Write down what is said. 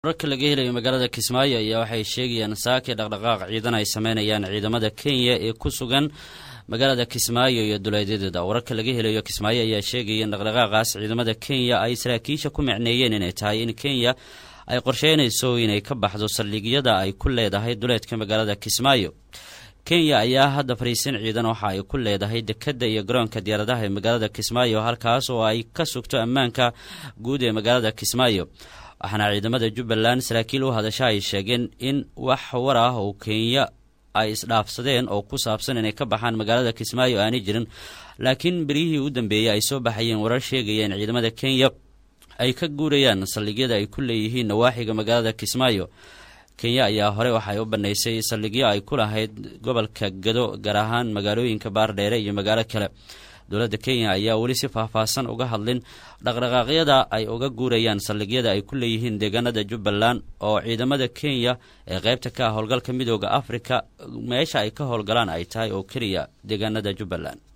wararka laga helayo magaalada kismaayo ayaa waxay sheegayaan saaki dhaqdhaqaaq ciidan ay sameynayaan ciidamada kenya ee ku sugan magaalada kismaayo iyo duleedyadeeda wararka laga helayo kismaayo ayaa sheegaya in dhaqdhaqaaqaas ciidamada kenya ay saraakiisha ku micneeyeen inay tahay in kenya ay qorsheynayso inay ka baxdo saldhigyada ay ku leedahay duleedka magaalada kismaayo kenya ayaa hadda fariisin ciidan waxa ay ku leedahay dekadda iyo garoonka diyaaradaha ee magaalada kismaayo halkaas oo ay ka sugto ammaanka guud ee magaalada kismaayo waxaana ciidamada jubbaland saraakiil u hadasha ay sheegeen in wax war ah oo kenya ay isdhaafsadeen oo ku saabsan inay ka baxaan magaalada kismaayo aanay jirin laakiin beryihii u dambeeyey ay soo baxayeen warar sheegaya in ciidamada kenya ay ka guurayaan saldhigyada ay ku leeyihiin nawaaxiga magaalada kismaayo kenya ayaa hore waxay u bannaysay saldhigyo ay ku lahayd gobolka gado gaar ahaan magaalooyinka baardheere iyo magaalo kale dowladda kenya ayaa weli si faahfaahsan uga hadlin dhaqdhaqaaqyada ay uga guurayaan saldhigyada ay ku leeyihiin deegaanada jubbaland oo ciidamada kenya ee qaybta ka ah howlgalka midooda afrika meesha ay ka howlgalaan ay tahay oo keliya deegaanada jubbaland